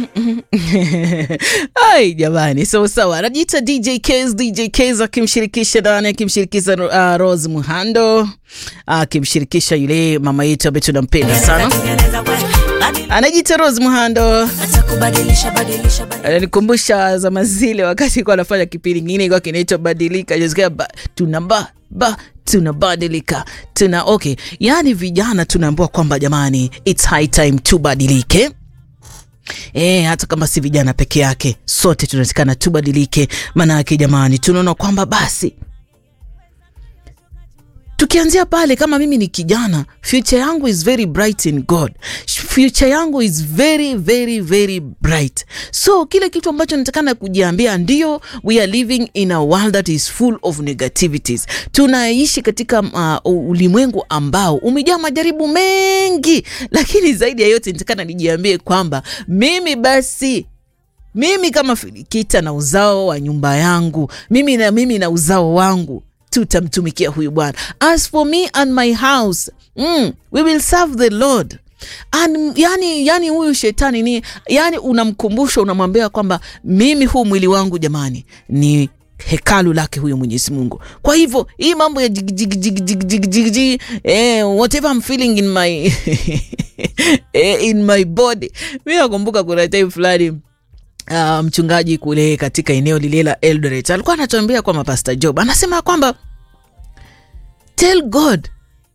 Ai jamani, sawa sawa. Anajiita DJ Kez, DJ Kez akimshirikisha nani? Akimshirikisha uh, Rose Muhando akimshirikisha yule mama yetu ambaye tunampenda sana, anajiita Rose Muhando. Ananikumbusha zama zile wakati kwa anafanya kipindi kingine kwa kinaitwa Badilika, jisikia ba, tunamba ba tunabadilika tuna okay, yaani vijana tunaambiwa kwamba jamani, it's high time tubadilike. E, hata kama si vijana peke yake, sote tunatakana tubadilike. Maana yake jamani, tunaona kwamba basi tukianzia pale, kama mimi ni kijana, future yangu is very bright in God, future yangu is very very very bright. So kile kitu ambacho natakana kujiambia, ndio we are living in a world that is full of negativities. Tunaishi katika uh, ulimwengu ambao umejaa majaribu mengi, lakini zaidi ya yote natakana nijiambie kwamba mimi basi mimi kama Filikita na uzao wa nyumba yangu, mimi na mimi na uzao wangu tutamtumikia huyu Bwana. As for me and my house mm, we will serve the Lord. And, yani, yani huyu shetani ni yani, unamkumbusha unamwambia kwamba mimi huu mwili wangu jamani ni hekalu lake huyo Mwenyezi Mungu. Kwa hivyo hii mambo ya jig, jig, jig, jig, jig, jig, jig, eh, whatever I'm feeling in my eh, in my body. Mi nakumbuka kuna time fulani Uh, mchungaji kule katika eneo lile la Eldoret alikuwa anatuambia kwamba Pastor Job anasema kwamba tell God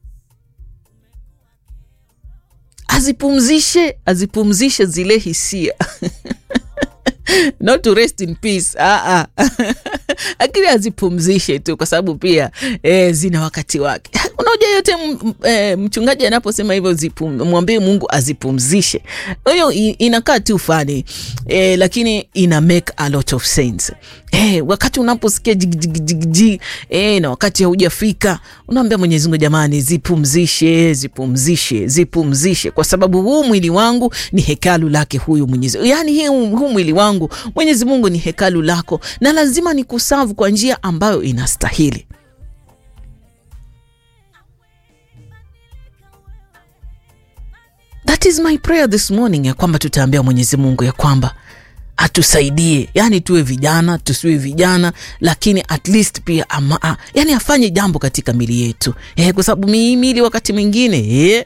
azipumzishe azipumzishe zile hisia not to rest in peace ah, ah. lakini azipumzishe tu, kwa sababu pia eh, zina wakati wake. Unajua yote eh, mchungaji anaposema hivyo mwambie Mungu azipumzishe, hiyo inakaa tu fani eh, lakini ina make a lot of sense eh, wakati unaposikia jigijigijigi eh, na wakati haujafika unaambia Mwenyezi Mungu, jamani, zipumzishe zipumzishe zipumzishe, kwa sababu huu mwili wangu ni hekalu lake huyu Mwenyezi, yani huu mwili wangu Mwenyezi Mungu ni hekalu lako, na lazima ni kusavu kwa njia ambayo inastahili. That is my prayer this morning, ya kwamba tutaambia Mwenyezi Mungu ya kwamba atusaidie, yani tuwe vijana tusiwe vijana, lakini at least pia ama, yani afanye jambo katika mili yetu eh, kwa sababu mili wakati mwingine eh.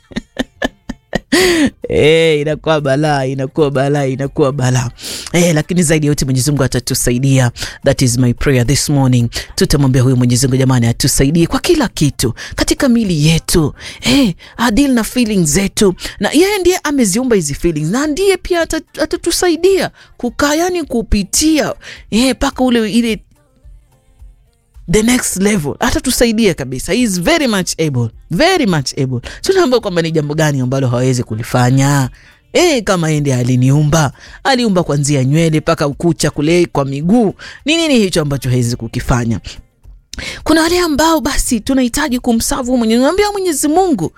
Eh, inakuwa balaa inakuwa balaa inakuwa balaa eh, lakini zaidi ya yote Mwenyezi Mungu atatusaidia. That is my prayer this morning. Tutamwambia huyu Mwenyezi Mungu jamani, atusaidie kwa kila kitu katika mili yetu eh, adil na feelings zetu, na yeye ndiye ameziumba hizi feelings na ndiye pia atatusaidia kukaa, yani kupitia eh, mpaka ule ile the next level atatusaidia kabisa. He is very much able, very much able. Tunaambia kwamba ni jambo gani ambalo hawezi kulifanya e, kama yeye ndiye aliniumba, aliumba kuanzia nywele mpaka ukucha kule kwa miguu. Ni nini hicho ambacho hawezi kukifanya? Kuna wale ambao basi tunahitaji kumsavu Mwenyezi Mungu, ambia Mwenyezi Mungu,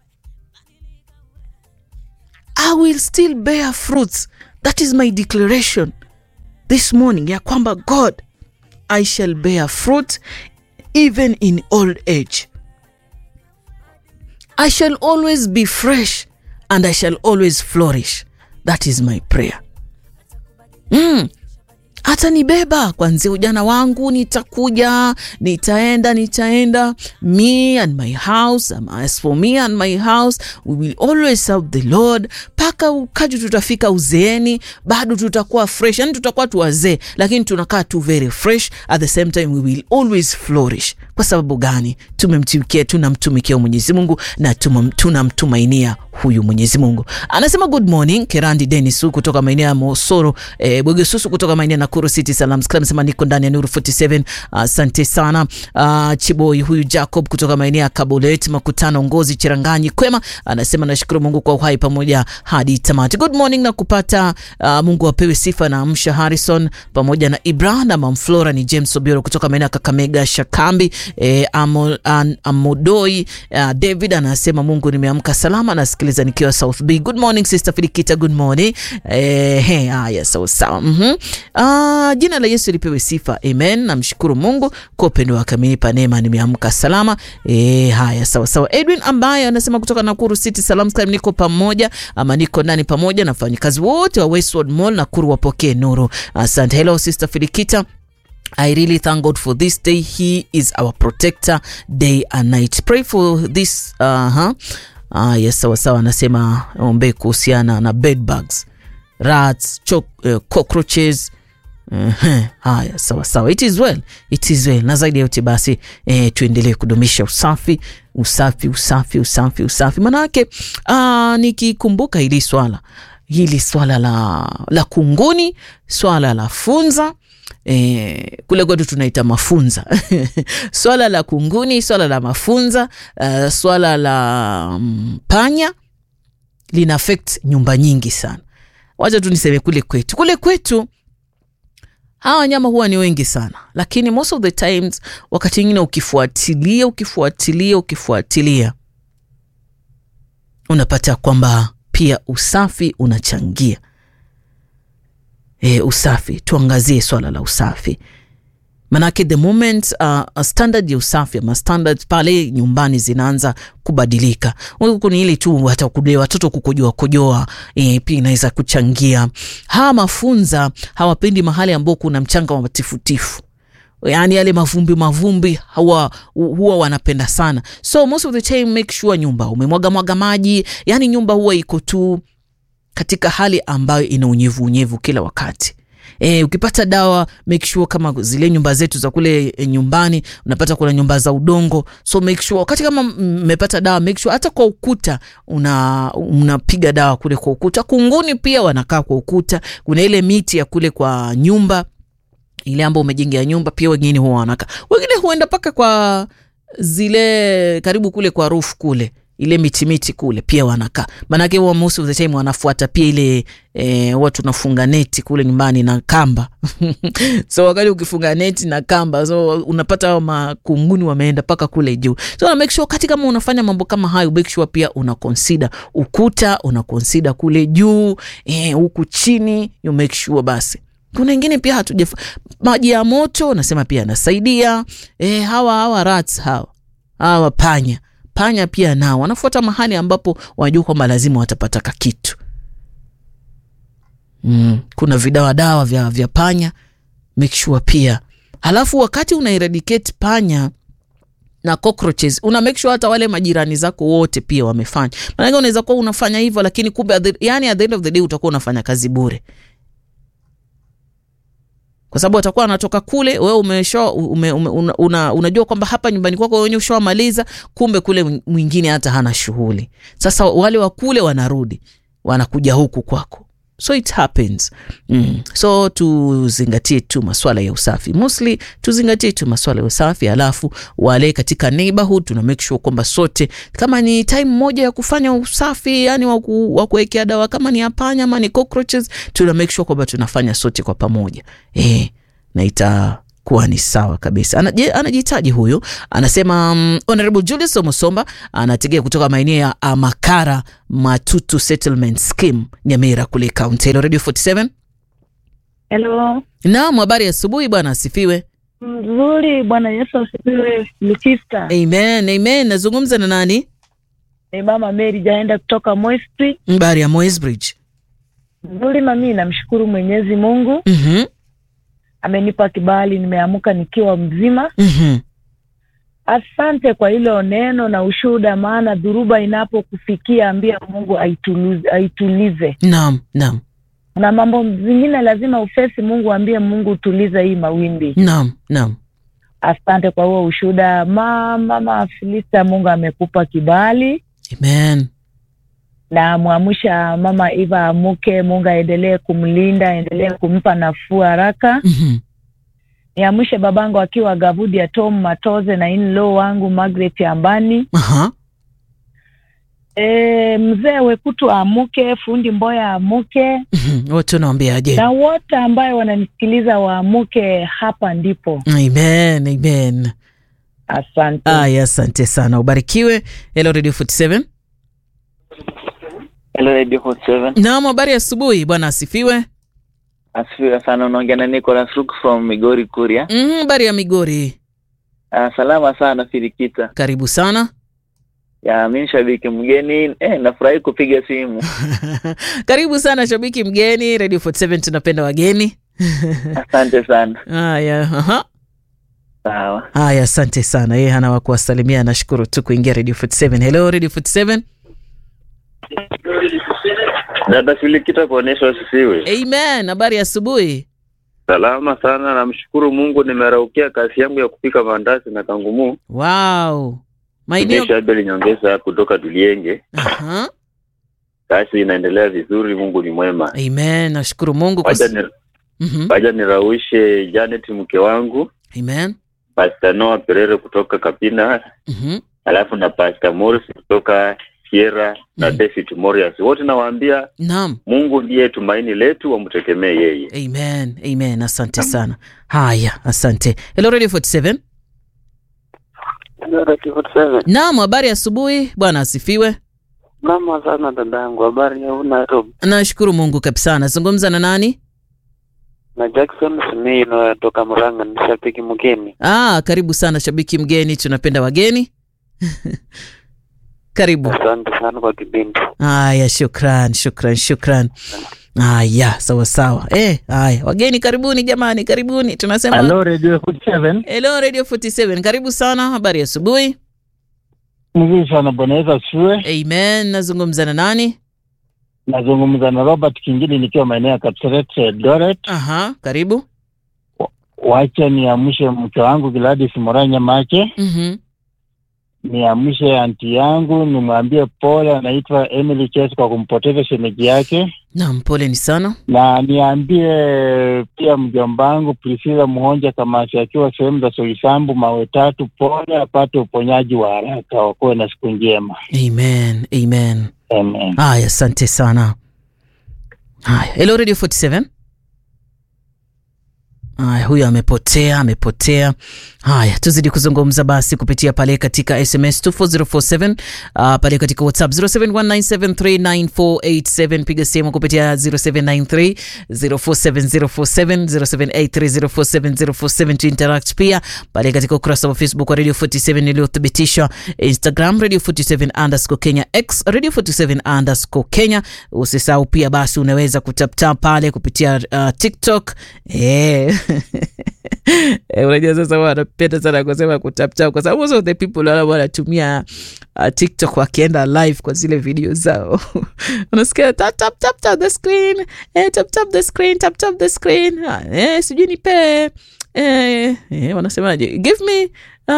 I will still bear fruits. That is my declaration this morning, ya kwamba God I shall bear fruit even in old age. I shall always be fresh and I shall always flourish. That is my prayer. Mm. Hata nibeba kwanzia ujana wangu, nitakuja, nitaenda, nitaenda. Me and my house, as for me and my house, we will always serve the Lord. Mpaka ukaji tutafika uzeeni, bado tutakuwa fresh, yani tutakuwa tu wazee, lakini tunakaa tu very fresh. At the same time we will always flourish. Kwa sababu gani? Tumemtumikia, tunamtumikia Mwenyezi Mungu na tunamtumainia huyu Mwenyezi Mungu. Anasema good morning Kerandi Dennis kutoka maeneo ya Mosoro, eh, Bwegesusu kutoka maeneo ya Nakuru City Salam Club anasema niko ndani ya Nuru 47. Asante uh, sana. Uh, Chiboi huyu Jacob kutoka maeneo ya Kabolet Makutano Ngozi Chiranganyi kwema anasema nashukuru Mungu kwa uhai pamoja hadi tamati. Good morning na kupata uh, Mungu apewe sifa na Amsha Harrison pamoja na Ibrahim na Mamflora ni James Obioro kutoka maeneo ya Kakamega Shakambi E, amo, an, Amodoi uh, David anasema Mungu nimeamka salama, nasikiliza nikiwa South B. Good morning sister Filikita, good morning. E, he, haya sawa sawa. mm-hmm. Uh, jina la Yesu lipewe sifa, amen. Namshukuru Mungu kwa upendo wake amenipa neema, nimeamka salama. E, haya sawa sawa. Edwin ambaye anasema kutoka Nakuru City Salam Square, niko pamoja ama niko ndani pamoja na wafanyakazi wote wa Westwood Mall Nakuru, wapokee nuru. Asante. Hello sister Filikita. I really thank God for this day. He is our protector day and night. Pray for this. Uh -huh. Ah, yes, sawa sawa. Anasema ombe kuhusiana na bed bugs, rats, chok, uh, cockroaches Uh-huh. Haya, sawa sawa, it is well, it is well. Na zaidi ya yote basi eh, tuendelee kudumisha usafi usafi usafi usafi usafi, manake uh, nikikumbuka hili swala hili swala la, la kunguni, swala la funza E, kule kwetu tunaita mafunza swala la kunguni, swala la mafunza uh, swala la um, panya lina affect nyumba nyingi sana. Wacha tu niseme kule kwetu, kule kwetu hawa wanyama huwa ni wengi sana, lakini most of the times, wakati mwingine ukifuatilia ukifuatilia ukifuatilia unapata kwamba pia usafi unachangia. E, usafi tuangazie swala la usafi manake the moment uh, standard ya usafi ama standard pale nyumbani zinaanza kubadilika, ni ile tu hata kule watoto kukojoa kojoa, e, pia inaweza kuchangia. Hawa mafunza hawapendi mahali ambao kuna mchanga wa matifutifu yaani yale mavumbi mavumbi huwa, huwa wanapenda sana, so most of the time make sure nyumba umemwaga mwaga maji, yaani nyumba huwa iko tu katika hali ambayo ina unyevu unyevu kila wakati. E, ukipata dawa make sure kama zile nyumba zetu za kule e, nyumbani unapata kuna nyumba za udongo, so make sure wakati kama mmepata dawa make sure hata kwa ukuta una unapiga dawa kule kwa ukuta. Kunguni pia wanakaa kwa ukuta, kuna ile miti ya kule kwa nyumba ile ambayo umejengea nyumba, pia wengine huwa wanakaa, wengine huenda mpaka kwa zile karibu kule kwa roof kule ile miti miti kule pia wanakaa, maanake huwa most of the time wanafuata pia ile e, huwa tunafunga neti kule nyumbani na kamba so wakati ukifunga neti na kamba, so unapata hao makunguni wameenda mpaka kule juu, so na make sure wakati kama unafanya mambo kama hayo, make sure pia una consider ukuta, una consider kule juu huku e, chini you make sure basi kuna wengine pia hatuja maji ya moto nasema pia anasaidia e, hawa hawa rats hawa hawa panya panya pia nao wanafuata mahali ambapo wanajua kwamba lazima watapata kakitu. Mm, kuna vidawa dawa vya, vya panya make sure pia. Halafu wakati una eradicate panya na cockroaches una make sure hata wale majirani zako wote pia wamefanya, maanake unaweza kuwa unafanya hivyo, lakini kumbe yani at the end of the day utakuwa unafanya kazi bure kwa sababu atakuwa anatoka kule, wewe umesho ume, ume, una, una, unajua kwamba hapa nyumbani kwako wenyewe ushawamaliza, kumbe kule mwingine hata hana shughuli. Sasa wale wa kule wanarudi wanakuja huku kwako, so it happens mm. So tuzingatie tu maswala ya usafi, mostly tuzingatie tu maswala ya usafi, alafu wale katika neighborhood tuna make sure kwamba sote, kama ni time moja ya kufanya usafi, yani wa kuwekea dawa, kama ni apanya ama ni cockroaches, tuna make sure kwamba tunafanya sote kwa pamoja eh, na itakuwa ni sawa kabisa. Anajitaji huyu anasema, um, Honorable Julius Omosomba anategea kutoka maeneo ya Amakara Matutu Settlement Scheme Nyamira kule County. Hello Radio 47. Hello. Naam, habari ya asubuhi bwana, asifiwe. Mzuri, Bwana Yesu asifiwe. Lutista. Amen, amen. Nazungumza na nani? Ni Mama Mary Jaenda kutoka Moisbridge. Habari ya Moisbridge. Mzuri mami, namshukuru Mwenyezi Mungu. Mhm. Amenipa kibali, nimeamka nikiwa mzima. Mhm. Asante kwa hilo neno na ushuhuda, maana dhuruba inapokufikia ambia Mungu aitulize, aitulize. Naam, naam. Na mambo zingine lazima ufesi Mungu, ambie Mungu utulize hii mawimbi. Naam, naam. Asante kwa huo ushuhuda mama, mama Filista, Mungu amekupa kibali Amen. na mwamsha mama Eva amuke. Mungu aendelee kumlinda, aendelee kumpa nafuu haraka. Mhm. Niamshe babangu akiwa Gavudi ya Tom Matoze na in-law wangu Margaret Ambani. Aha. E, mzee Wekutu amuke, fundi Mboya amuke, Mhm. Wote unawaambiaje? na wote ambayo wananisikiliza waamuke. Hapa ndipo Amen, amen. Asante. Aya, asante sana, ubarikiwe. Hello Radio 47. Hello Radio Hot 7. Naam, habari ya asubuhi, bwana asifiwe. Asifiwe sana. Unaongea na Nicholas Rook from Migori Kuria. Mhm, habari ya Migori, Uh, salama sana Firikita. karibu sana. Ya mimi shabiki mgeni eh, nafurahi kupiga simu. karibu sana shabiki mgeni Radio 47, tunapenda wageni. Asante sana. Haya, aha. Sawa. Haya, asante sana. Yeye hana wa kuwasalimia, nashukuru tu kuingia Radio 47. Hello Radio 47. Dada Filikita kuonyesha sisiwe Amen. Habari ya asubuhi. salama sana, namshukuru Mungu, nimeraukia kazi yangu ya kupika mandazi na kangumu. Wow. Maeneo Tumisha Abel Nyongeza kutoka Tulienge, Aha. kazi inaendelea vizuri, Mungu ni mwema. Amen. Nashukuru Mungu kwa Waja ni, Mhm. waja niraushe Janet mke wangu, Amen. Pastor Noah Perere kutoka Kapina, Mhm. alafu na Pastor Morris kutoka Sierra na Mhm. David Morias, wote nawaambia Naam. Mungu ndiye tumaini letu, wamtegemee yeye. Amen. Amen. Asante sana. Haya, asante. Hello Radio 47. Naam, habari ya asubuhi. Bwana asifiwe. Mama sana dadangu, habari ya Nairobi. Nashukuru Mungu kabisa. Nazungumza na nani? Na Jackson Smith natoka Murang'a, ni shabiki mgeni. Ah, karibu sana shabiki mgeni, tunapenda wageni. Karibu. Asante sana kwa kipindi. Haya, shukran, shukran, shukran. Haya, sawa sawa. Eh, haya, wageni karibuni jamani, karibuni. Tunasema Hello Radio 47. Hello Radio 47. Karibu sana. Habari ya asubuhi. Mzuri sana Bwana Yesu asifiwe. Amen. Nazungumza na nani? Nazungumza na Robert Kingili nikiwa maeneo ya Kapseret Eldoret. Aha, karibu. Wacha niamshe mke wangu Gladys Moranya Mache, Mhm. niamshe anti yangu, nimwambie pole, anaitwa Emily Ches kwa kumpoteza shemeji yake, Naam, poleni sana. na niambie pia mjomba wangu Priscilla Muhonja Kamasi akiwa sehemu za Soisambu mawe tatu, pole, apate uponyaji wa haraka, wakuwe na siku njema. Amen. Amen. Amen. Haya, asante sana. Haya, Hello Radio 47. Haya, huyo amepotea, amepotea. Haya, tuzidi kuzungumza basi kupitia pale katika SMS 24047 uh, pale katika WhatsApp 0719739487 piga simu kupitia 0793 047047 0783047047 to interact pia pale katika ukurasa wa Facebook wa Radio 47 iliyothibitishwa, Instagram Radio 47 underscore Kenya, X Radio 47 underscore Kenya. Usisahau pia basi unaweza kutaptap pale kupitia uh, TikTok eh. Eh, unajua sasa wanapenda sana kusema kutaptap kwa sababu most of the people wale wanatumia uh, TikTok wakienda live kwa zile video zao unasikia tap tap tap tap the screen eh, tap tap the screen tap tap the screen ah, eh, sijui nipe eh, eh, wanasemaje give me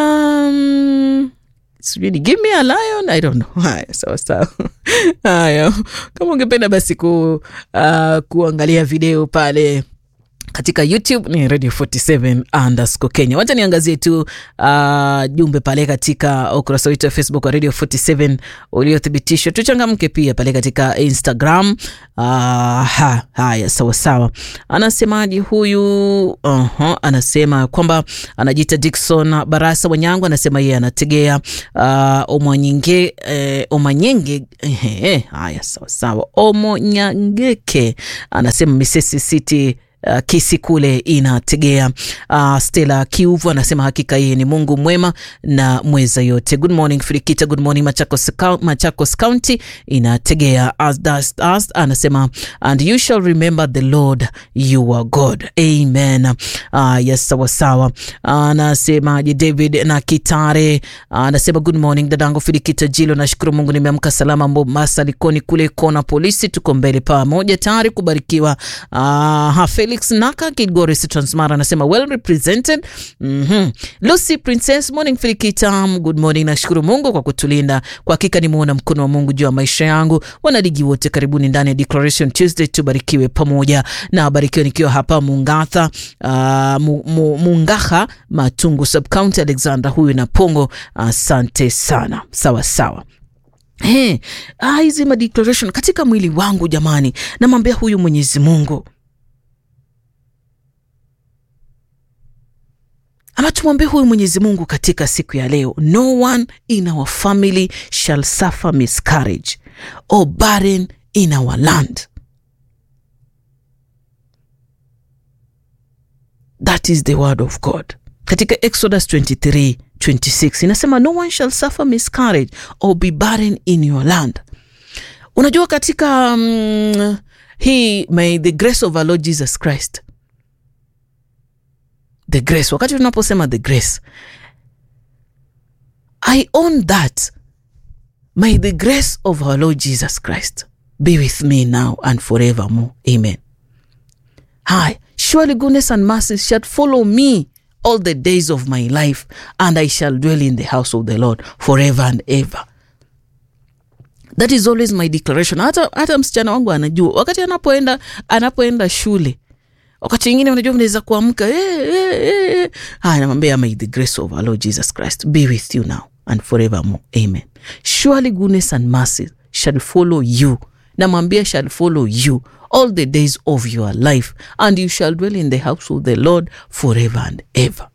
um, sijui ni give me a lion i don't know haya sawa sawa haya kama ungependa basi ku, uh, kuangalia video pale katika youtube ni radio 47 underscore kenya wacha niangazie tu uh, jumbe pale katika ukurasa wetu wa facebook wa radio 47 uliothibitishwa tuchangamke pia pale katika instagram uh, ha, haya sawasawa anasemaji huyu uh-huh, anasema kwamba anajiita dikson barasa wanyangu anasema yeye anategea uh, omwanyinge eh, omanyenge eh, haya sawasawa omonyangeke anasema misesi city Uh, kisi kule inategea. Uh, Stella Kiuvu anasema hakika yeye ni Mungu mwema na mweza yote. Good morning Firikita, good morning Machakos, Machakos County inategea. As does us, anasema and you shall remember the Lord you are God. Amen. Uh, yes, sawa sawa. Anasemaje David na Kitare anasema good morning dadangu Firikita Jilo, nashukuru Mungu nimeamka salama. Mombasa Likoni kule kona polisi, tuko mbele pamoja tayari kubarikiwa. Uh, Felix Naka Kilgoris Transmara anasema well represented. mm -hmm. Lucy Princess morning Filikitam, good morning. Nashukuru Mungu kwa kutulinda, kwa hakika nimeona mkono wa Mungu juu ya maisha yangu. Wanaligi wote karibuni ndani ya Declaration Tuesday, tubarikiwe pamoja na barikiwa nikiwa hapa Mungatha, uh, mu, mu, Mungaha Matungu subcounty Alexander huyu na Pongo, asante uh, sana. Sawa sawa. Hey, hizi ma declaration katika mwili wangu jamani, namwambia huyu Mwenyezi Mungu ama tumwambie huyu mwenyezi mungu katika siku ya leo no one in our family shall suffer miscarriage or barren in our land that is the word of god katika exodus 23 26 inasema no one shall suffer miscarriage or be barren in your land unajua katika um, hii may the grace of our lord jesus christ the grace wakati tunaposema the grace i own that may the grace of our lord jesus christ be with me now and forevermore amen hi surely goodness and mercy shall follow me all the days of my life and i shall dwell in the house of the lord forever and ever that is always my declaration hata, hata msichana wangu anajua wakati anapoenda anapoenda shule wakati wingine unajua mnaweza kuamka eh, eh, eh. haya namwambia may the grace of our lord jesus christ be with you now and forevermore amen surely goodness and mercy shall follow you namwambia shall follow you all the days of your life and you shall dwell in the house of the lord forever and ever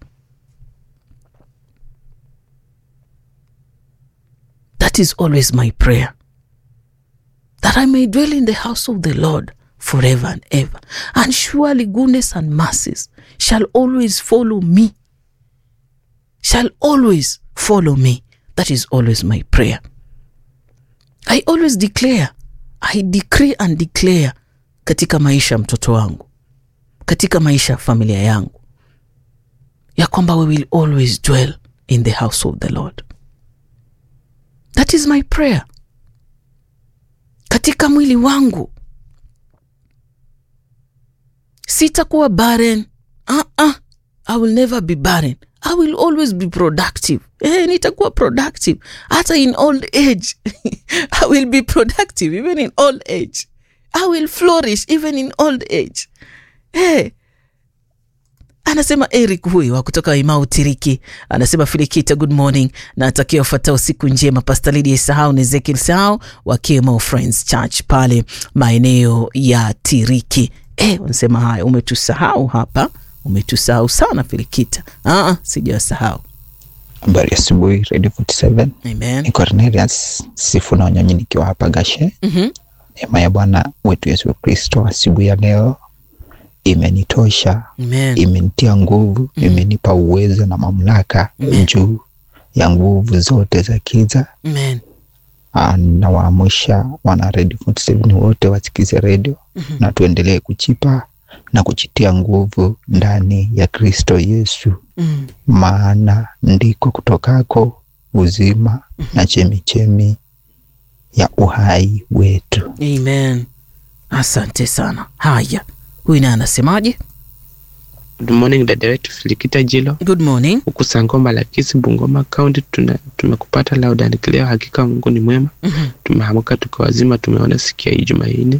that is always my prayer that I may dwell in the house of the Lord forever and ever. And surely goodness and mercies shall always follow me. Shall always follow me. That is always my prayer. I always declare, I decree and declare katika maisha ya mtoto wangu, katika maisha ya familia yangu, ya kwamba we will always dwell in the house of the Lord. That is my prayer katika mwili wangu sitakuwa barren uh-uh. i will never be barren i will always be productive eh, nitakuwa productive hata in old age i will be productive even in old age i will flourish even in old age eh, anasema eric huyu wa kutoka imau tiriki anasema filikita good morning na atakia ufuatao siku njema pastalidi isahau na ezekiel sahau wa kmo friends church pale maeneo ya tiriki e, wanasema haya umetusahau hapa umetusahau sana filikita Aa, sijawasahau habari ya asubuhi radio 47 amen ni cornelius sifu na wanyonyi nikiwa hapa gashe mm-hmm. neema ya bwana wetu yesu kristo asubuhi ya leo imenitosha amen imenitia nguvu Mm. imenipa uwezo na mamlaka Amen. juu ya nguvu zote za kiza amen Ah, nawaamsha wana radio 47 wote wasikize redio Mhm. na tuendelee kuchipa na kuchitia nguvu ndani ya kristo yesu mm. maana ndiko kutokako uzima na chemichemi ya uhai wetu amen asante sana haya huyu naye anasemaje Good morning dada wetu Filikita Jilo good morning huku Sangoma Lakisi Bungoma County tuna tumekupata loud and clear. Hakika Mungu ni mwema, Mhm. tumeamka tuko wazima, tumeona siku ya Ijumaa nne.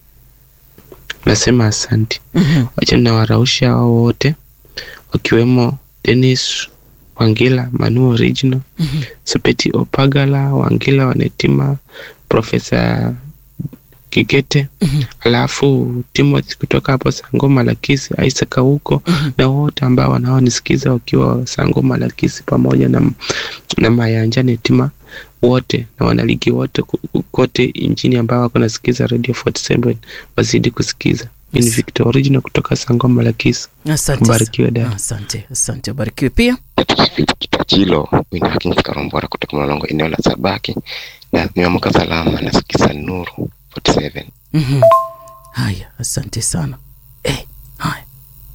Nasema asante. Mhm. Wacha nawarausha hao wote wakiwemo Dennis Wangila, Manu Original, Mhm. Supeti Opagala, Wangila Wanetima, Profesa Kigete, Mhm. alafu Timothy kutoka hapo Sangoma Lakisi, Isaac huko Mhm. na wote ambao wanaonisikiza wakiwa Sangoma Lakisi pamoja na, na Mayanja Netima wote na wanaligi wote ku- kote nchini ambao wako nasikiza Radio 47 wazidi kusikiza. Mimi ni Yes. Victor Original kutoka Sangoma Lakisi. asante Mbarikiwe dada. asante asante ubarikiwe pia Kitachilo wina Hakins Karombora kutoka Mlolongo eneo la Sabaki na nimeamka salama nasikiza Nuru 47. Mhm. haya asante sana eh, haya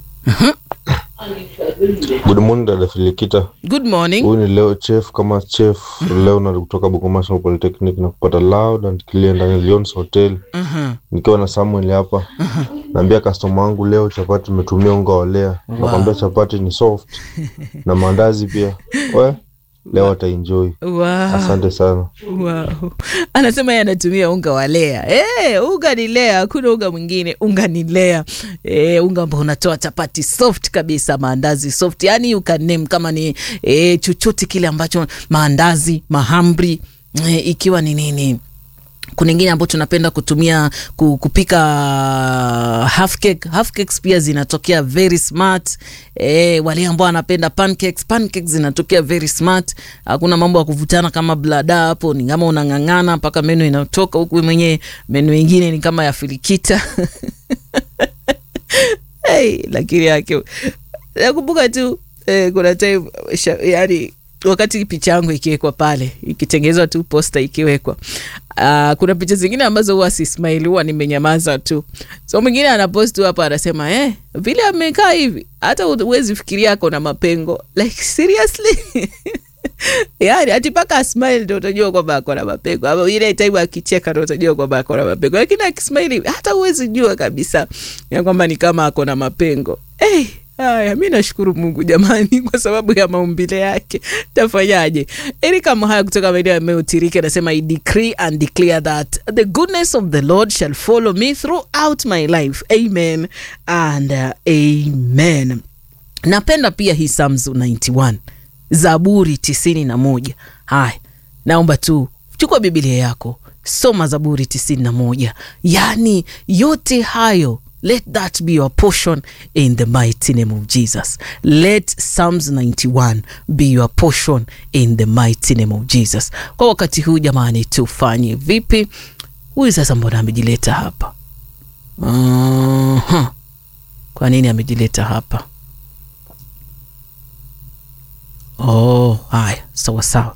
Good morning dada Filikita. good morning Huyu ni leo chef kama chef leo na kutoka Bungoma National Polytechnic na kupata loud and clear ndani ya Lions Hotel Mhm. nikiwa na Samuel hapa. Naambia customer wangu leo chapati tumetumia unga wa lea. Wow. Nakwambia chapati ni soft na maandazi pia. We leo ataenjoy. wow. Asante sana. wow. anasema yeye anatumia unga wa lea hey, unga ni lea hakuna unga mwingine unga ni lea hey, unga ambao unatoa chapati soft kabisa maandazi soft yani you can name kama ni hey, chochote kile ambacho maandazi mahamri hey, ikiwa ni nini kuna ingine ambayo tunapenda kutumia ku- kupika half cake. Half cakes pia zinatokea very smart. E, wale ambao wanapenda pancakes, pancakes zinatokea very smart. Hakuna mambo ya kuvutana kama blada hapo, ni kama unang'ang'ana mpaka meno inatoka huku mwenyewe, meno ingine ni kama ya filikita hey, lakini yake nakumbuka tu eh, kuna time sha, yani wakati picha yangu ikiwekwa pale ikitengenezwa tu posta ikiwekwa uh, kuna picha zingine ambazo huwa sismaili huwa nimenyamaza tu so mwingine anapost tu hapa anasema eh, vile amekaa hivi hata huwezi fikiria ako na mapengo like seriously yani ati mpaka asmile ndo utajua kwamba ako na mapengo ama ile time akicheka ndo utajua kwamba ako na mapengo lakini akismaili hata huwezi jua kabisa ya kwamba ni kama ako na mapengo hey, haya mi nashukuru mungu jamani kwa sababu ya maumbile yake tafanyaje erika mhaya kutoka maeneo ya meutirike anasema i decree and declare that the goodness of the lord shall follow me throughout my life amen and uh, amen napenda pia hii Psalms 91 zaburi tisini na moja haya naomba tu chukua bibilia yako soma zaburi tisini na moja yaani yote hayo let that be your portion in the mighty name of jesus let psalms 91 be your portion in the mighty name of jesus kwa wakati huu jamani tufanye vipi huyu sasa mbona amejileta hapa uh-huh. kwa nini amejileta hapa oh haya sawa sawa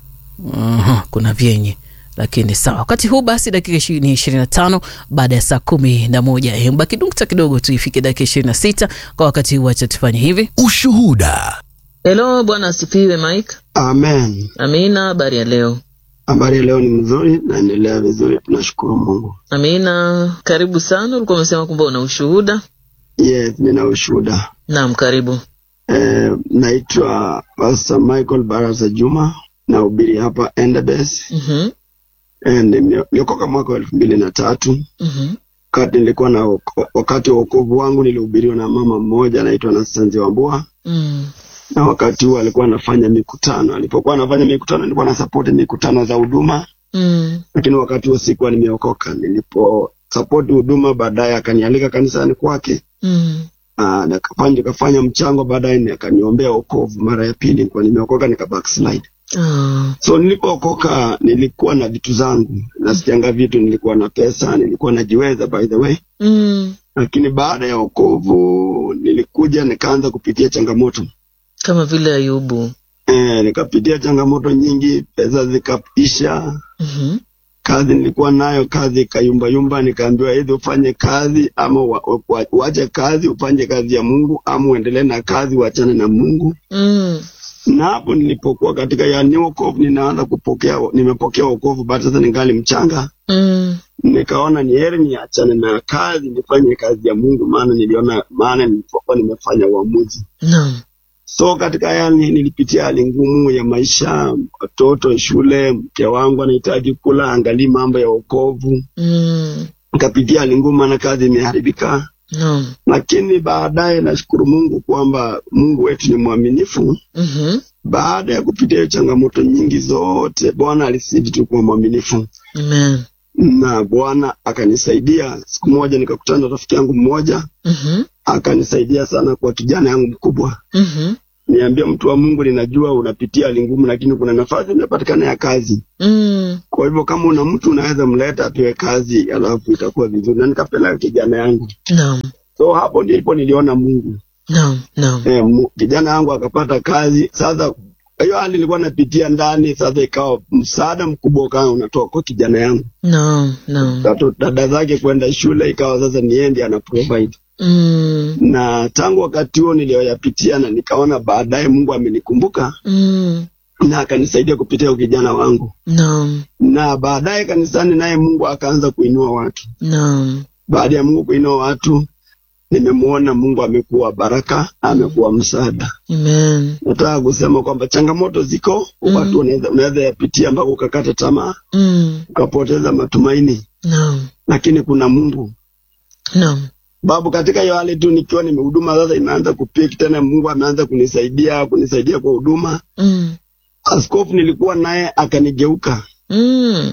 uh-huh. kuna vyenye lakini sawa wakati huu basi dakika ishi- ni ishirini na tano baada ya saa kumi na moja Eh, baki nukta kidogo tu ifike dakika ishirini na sita kwa wakati huu wacha tufanye hivi Ushuhuda. helo bwana asifiwe mike Amen. amina habari ya leo Habari ya leo ni mzuri, naendelea vizuri, tunashukuru Mungu. amina karibu sana ulikuwa umesema kwamba una ushuhuda Yes, nina ushuhuda. naam karibu Eh, naitwa Pastor Michael Barasa Juma, nahubiri hapa Endebess. mm-hmm. Eh, nime- niliokoka mwaka wa elfu mbili na tatu Mm-hmm. wakati nilikuwa na woko- wakati wa wokovu wangu nilihubiriwa na mama mmoja anaitwa Nastanzi Wambua Mm. na wakati huo alikuwa anafanya mikutano. Alipokuwa anafanya mikutano, nilikuwa na support mikutano za huduma Mm. lakini wakati huo sikuwa nimeokoka. Nilipo support huduma, baadaye akanialika kanisani kwake Mm. Ah, nikafanya nikafanya mchango, baadaye ni- akaniombea wokovu. Mara ya pili nilikuwa nimeokoka, nika backslide. Ah. So nilipookoka nilikuwa na vitu zangu, nasikianga vitu, nilikuwa na pesa, nilikuwa najiweza by the way, Mm. lakini baada ya wokovu nilikuja nikaanza kupitia changamoto kama vile ayubu eh, nikapitia changamoto nyingi, pesa zikaisha mm-hmm. kazi nilikuwa nayo, kazi ikayumbayumba, nikaambiwa either ufanye kazi ama wa- wa- uache kazi ufanye kazi ya Mungu ama uendelee na kazi uachane na Mungu. mm. Na hapo nilipokuwa katika yani wokovu, ninaanza kupokea, nimepokea wokovu, bado sasa ningali mchanga, Mm. nikaona ni heri niachane na kazi nifanye kazi ya Mungu, maana niliona, maana nilipokuwa nimefanya uamuzi Naam. So katika yani nilipitia hali ngumu ya maisha, watoto shule, mke wangu anahitaji kula, angalii mambo ya wokovu Mm. nikapitia hali ngumu na kazi imeharibika, Naam. lakini baadaye nashukuru Mungu kwamba Mungu wetu ni mwaminifu. Mhm. Baada ya kupitia hiyo changamoto nyingi zote, Bwana alisidi tu kuwa mwaminifu, Amen. na Bwana akanisaidia. Siku moja nikakutana na rafiki yangu mmoja, Mhm. akanisaidia sana kwa kijana yangu mkubwa Mhm. niambia mtu wa Mungu, ninajua unapitia hali ngumu, lakini kuna nafasi imepatikana ya kazi. Mm. Kwa hivyo kama una mtu unaweza mleta apewe kazi, alafu itakuwa vizuri, na nikapeleka kijana yangu. Naam. So hapo ndipo niliona Mungu. Naam. Naam. Eh, mu- kijana yangu akapata kazi. Sasa hiyo hali nilikuwa napitia ndani, sasa ikawa msaada mkubwa ukawa unatoka kwa kijana yangu, Naam. Naam. Watoto- dada zake kwenda shule, ikawa sasa ni yeye ndiye ana provide Mm. na tangu wakati huo niliyoyapitia, na nikaona baadaye Mungu amenikumbuka Mm. na akanisaidia kupitia huyo kijana wangu, Naam. na baadaye kanisani naye Mungu akaanza kuinua watu. Naam. Baada ya Mungu kuinua watu, nimemwona Mungu amekuwa baraka, amekuwa msaada. Amen. Nataka kusema kwamba changamoto ziko, Mm. watu unaweza unaweza yapitia mpaka ukakata tamaa, Mm. ukapoteza matumaini, Naam. lakini kuna Mungu Naam. babu. Katika hiyo hali tu nikiwa nimehuduma sasa, imeanza kupiki tena, Mungu ameanza kunisaidia kunisaidia kwa huduma. Mm. Askofu nilikuwa naye akanigeuka Mm.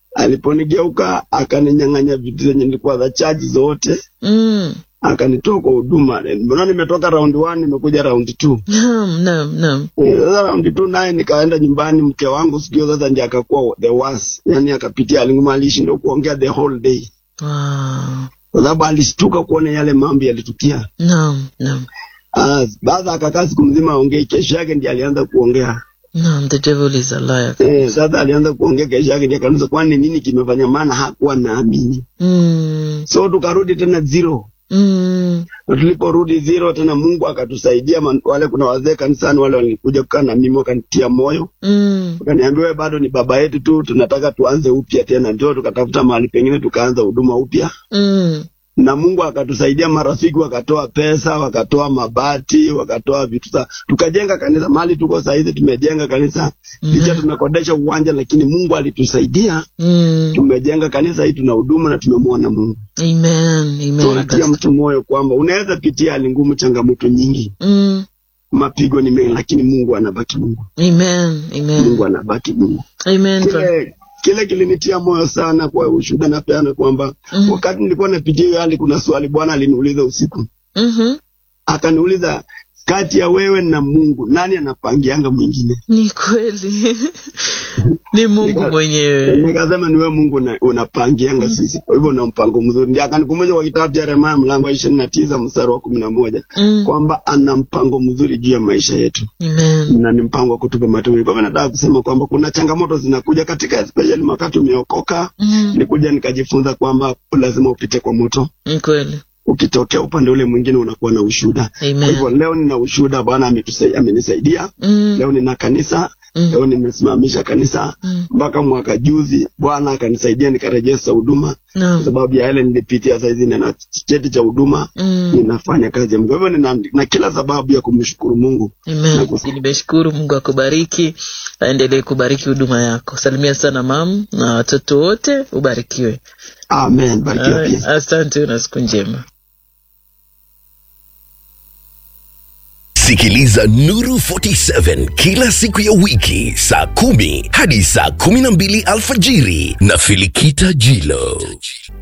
Aliponigeuka akaninyang'anya vitu zenye nilikuwa za chaji zote, Mm. akanitoa kwa huduma. Mbona nimetoka round one nimekuja round two. Naam, naam, naam. Eh, Sasa round two naye nikaenda nyumbani, mke wangu sikio sasa ndiye akakuwa the worst, yani akapitia alinguma, alishindwa kuongea the whole day Wow. kwa sababu alishtuka kuona yale mambo yalitukia. Naam, naam. Ah, baada akakaa siku mzima aongei, kesho yake ndiye alianza kuongea. Naam, the devil is a liar. Eh, sasa alianza kuongea kesho yake ndiye akanusa, kwani nini kimefanya? Maana hakuwa naamini. Mm. So tukarudi tena zero. Mm. Na tuliporudi zero tena, Mungu akatusaidia. man- Wale kuna wazee kanisani wale walikuja kukaa na mimi wakanitia moyo, Mm. wakaniambia wewe bado ni baba yetu tu, tunataka tuanze upya tena. Ndio tukatafuta mahali pengine tukaanza huduma upya, Mm. na Mungu akatusaidia. Marafiki wakatoa pesa, wakatoa mabati, wakatoa vitu sa tukajenga kanisa mahali tuko saa hizi. Tumejenga kanisa licha tumekodesha uwanja, lakini Mungu alitusaidia, Mm. tumejenga kanisa hii, tuna huduma na tumemwona Mungu. Amen. Amen. Tunatia mtu moyo kwamba unaweza pitia hali ngumu, changamoto nyingi, Mm. mapigo ni mengi, lakini Mungu anabaki Mungu. Amen. Amen. Mungu anabaki Mungu. Amen. Kile kile kilinitia moyo sana kwa ushuhuda napeana kwamba Mhm. wakati nilikuwa napitia hiyo hali, kuna swali Bwana aliniuliza usiku, Mhm. akaniuliza kati ya wewe na Mungu nani anapangianga mwingine? Ni kweli. Ni Mungu Nika- mwenyewe. Nikasema ni wewe Mungu una- unapangianga sisi, kwa hivyo una mpango mzuri. Ndio akanikumbusha kwa kitabu cha Yeremia mlango wa ishirini na tisa mstari wa kumi na moja Mm. kwamba ana mpango mzuri juu ya maisha yetu Amen. na ni mpango wa kutupa matumaini. Kwa hivyo nataka kusema kwamba kuna changamoto zinakuja katika, especially wakati umeokoka. Mm. Nilikuja nikajifunza kwamba lazima upite kwa moto, Ni kweli. ukitokea upande ule mwingine unakuwa na ushuhuda. Kwa Amen. hivyo leo nina ushuhuda, Bwana ametusai- amenisaidia. Mm. Leo nina kanisa, Mm. leo nimesimamisha kanisa Mm. mpaka mwaka juzi, Bwana akanisaidia nikarejesha huduma kwa Naam. sababu ya yale nilipitia. Saizi nina cheti cha huduma, Mm. ninafanya kazi ya Mungu. Kwa hivyo nina na kila sababu ya kumshukuru Mungu. Amen. Nimeshukuru Mungu akubariki, aendelee kubariki huduma yako. Salimia sana mam na watoto wote, ubarikiwe. Amen. Barikiwa Ay, pia. Asante na siku njema. Sikiliza Nuru 47 kila siku ya wiki saa kumi hadi saa kumi na mbili alfajiri na Filikita Jilo.